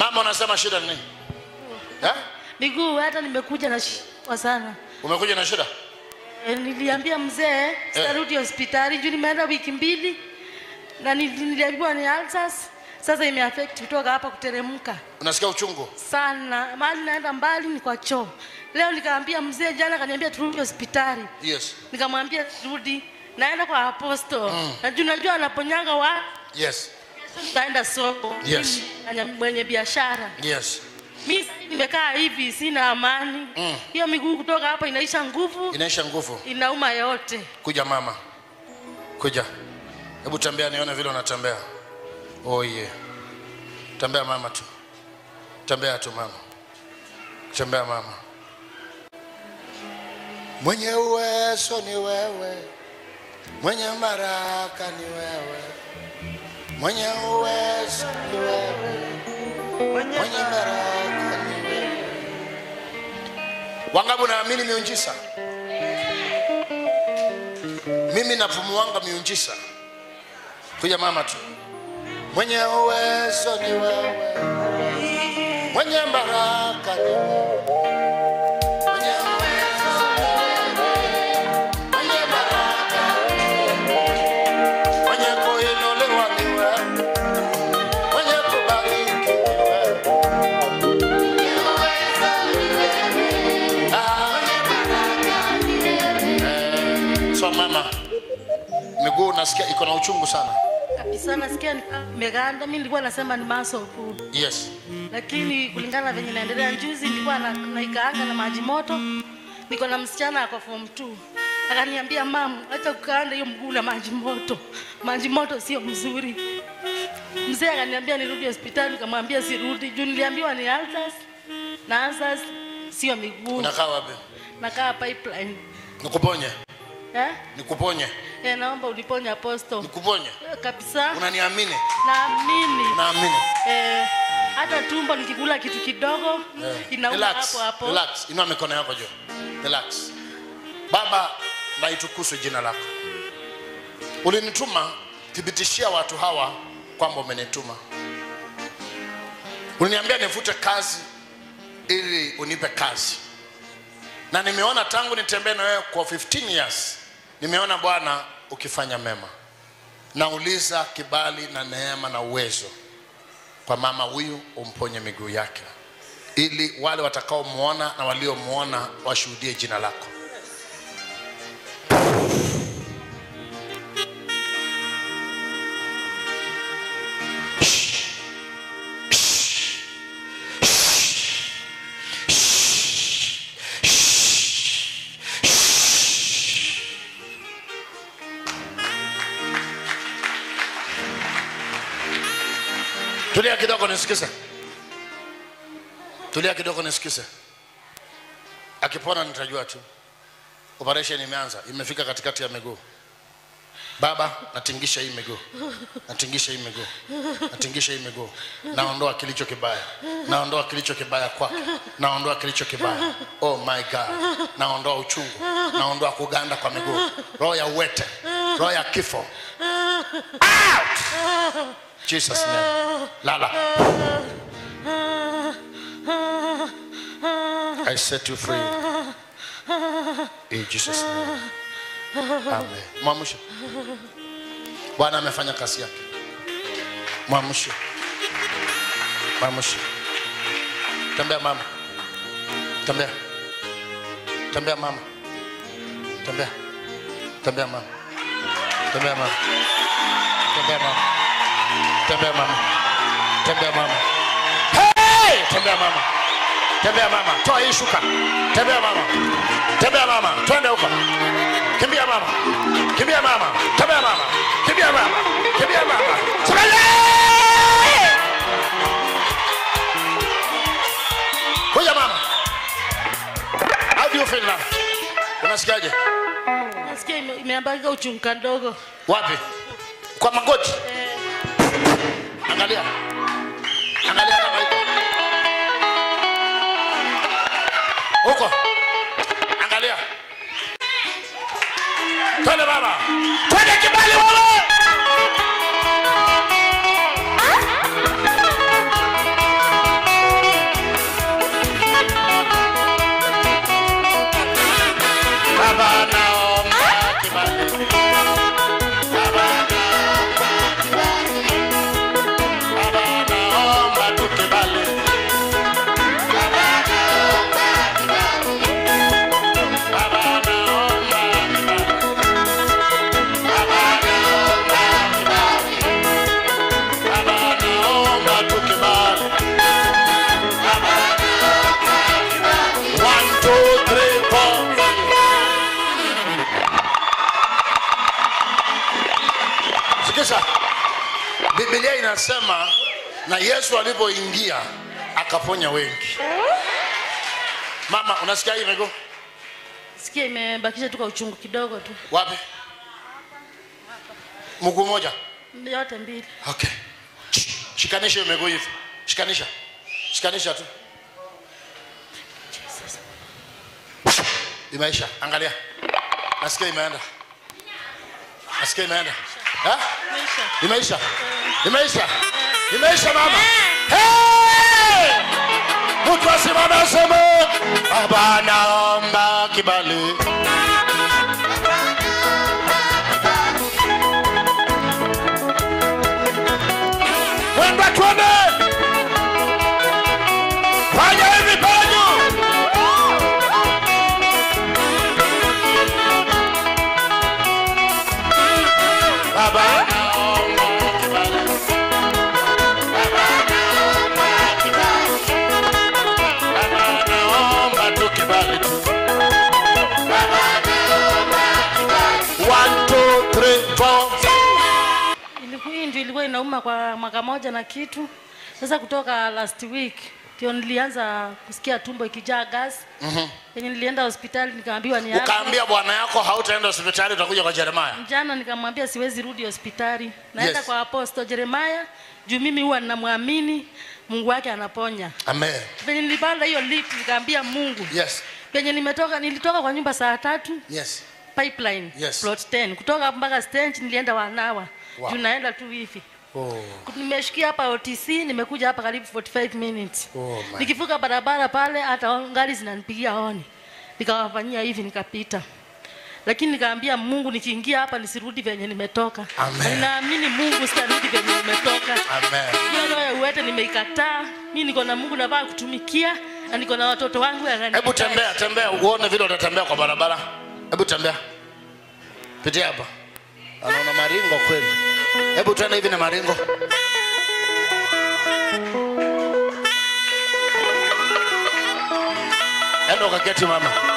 Mama unasema shida ni nini? Eh? miguu hata nimekuja na shida sana Umekuja na shida? e, niliambia mzee sitarudi hospitali juu nimeenda wiki mbili na nili- niliambiwa ni ulcers sasa imeaffect kutoka hapa kuteremka Unasikia uchungu? sana mahali naenda mbali ni kwa choo leo nikaambia mzee jana kaniambia turudi hospitali Yes. nikamwambia turudi naenda kwa aposto mm. na juu najua anaponyanga wa Yes. nitaenda soko Yes. Mimi ni mwenye biashara Yes. mi sasa nimekaa hivi sina amani Mm. hiyo miguu kutoka hapa inaisha nguvu Inaisha nguvu. inauma yote Kuja mama. Kuja. Hebu tembea nione vile unatembea. Oh yeah. Tembea mama tu. Tembea tu mama. Tembea mama. Mwenye uwezo ni wewe. Mwenye baraka ni wewe. Mwenye uwezo ni wewe. Mwenye baraka ni wewe. Wangapi unaamini miujiza? mimi napumuanga miujiza kuja mama tu mwenye uwezo ni wewe mwenye baraka ni wewe Mwenye uwezo ni wewe. Mwenye baraka ni wewe. Mwenye kuinuliwa ni wewe. Mwenye kubariki ni wewe. Mwenye uwezo ni wewe. Ah. Eh, so mama miguu nasikia iko na uchungu sana kabisa nasikia ni- imeganda mi nilikuwa nasema ni muscle pull yes lakini kulingana na venye naendelea njuzi nilikuwa na, naikaanga na maji moto niko na msichana ako form 2 akaniambia mam acha kukaanda hiyo mguu na maji moto maji moto sio mzuri mzee akaniambia nirudi hospitali nikamwambia sirudi juu niliambiwa ni ulcers na ulcers sio miguu unakaa wapi nakaa pipeline nikuponye eh? nikuponye Eh, naomba uliponye aposto nikuponye Eh, kabisa unaniamini naamini naamini eh, hata tumbo nikikula kitu kidogo Eh, inauma relax, hapo hapo relax. inua mikono yako juu relax baba na itukuzwe jina lako ulinituma thibitishia watu hawa kwamba umenituma uliniambia nivute kazi ili unipe kazi na nimeona tangu nitembee na wewe kwa 15 years nimeona bwana ukifanya mema nauliza kibali na neema na uwezo kwa mama huyu umponye miguu yake ili wale watakaomwona na waliomwona washuhudie jina lako tulia kidogo nisikize tulia kidogo nisikize akipona nitajua tu operation imeanza imefika katikati ya miguu baba natingisha hii miguu natingisha hii miguu natingisha hii miguu naondoa kilicho kibaya naondoa kilicho kibaya kwake naondoa kilicho kibaya oh my god naondoa uchungu naondoa kuganda kwa miguu roho ya uwete roho ya kifo out jesus name lala i set you free in jesus name amen mwamshe bwana amefanya kazi yake mwamshe mwamshe tembea mama tembea tembea mama tembea tembea mama tembea mama tembea mama tembea mama tembea mama hey! tembea mama tembea mama toa hii shuka tembea mama tembea mama twende huko kimbia mama kimbia mama tembea mama kimbia mama kimbia mama Sogea! kuja mama how do you feel now unasikiaje nasikia ime- imeambaga uchungu kadogo wapi kwa magoti eh, angalia angalia kama iko huko angalia twende baba twende kibali wewe inasema na yesu alipoingia akaponya wengi mama unasikia hii miguu sikia imebakisha tu kwa uchungu kidogo tu wapi mguu moja yote mbili okay Sh- shikanisha hiyo miguu hivi shikanisha shikanisha tu imeisha angalia nasikia imeenda nasikia imeenda Ha? Maisha. imeisha imeisha imeisha mama Hey! mtu asimame aseme baba naomba kibali mwenda tuone fanya hivi penyu baba naomba kibali baba naomba kibali baba naomba tu kibali tu baba naomba kibali one two three four Iliku- hii ndio ilikuwa inauma kwa mwaka moja na kitu sasa kutoka last week ndio nilianza kusikia tumbo ikijaa gas mm-hmm. yenye nilienda hospitali nikaambiwa ni asthma. ukaambia bwana yako hautaenda hospitali utakuja kwa jeremaya jana nikamwambia siwezi rudi hospitali naenda Yes. kwa aposto jeremaya juu mimi huwa ninamwamini mungu wake anaponya amen venye nilipanda hiyo lift nikaambia mungu yes penye nimetoka nilitoka kwa nyumba saa tatu yes pipeline Yes. plot 10 kutoka mpaka stage nilienda wanawa Wow. juu naenda tu hivi oh. nimeshikia hapa otc nimekuja hapa karibu 45 minutes Oh, my. nikivuka barabara pale hata gari zinanipigia honi nikawafanyia hivi nikapita lakini nikaambia mungu nikiingia hapa nisirudi venye nimetoka Amen. Na ninaamini mungu sitarudi venye nimetoka amen hiyo roho ya uwete nimeikataa mi niko na mungu navaa kutumikia na niko na watoto wangu yananihitaji. hebu tembea tembea uone vile utatembea kwa barabara hebu tembea pitia hapa anaona maringo kweli hebu tuende hivi na maringo enda ukaketi mama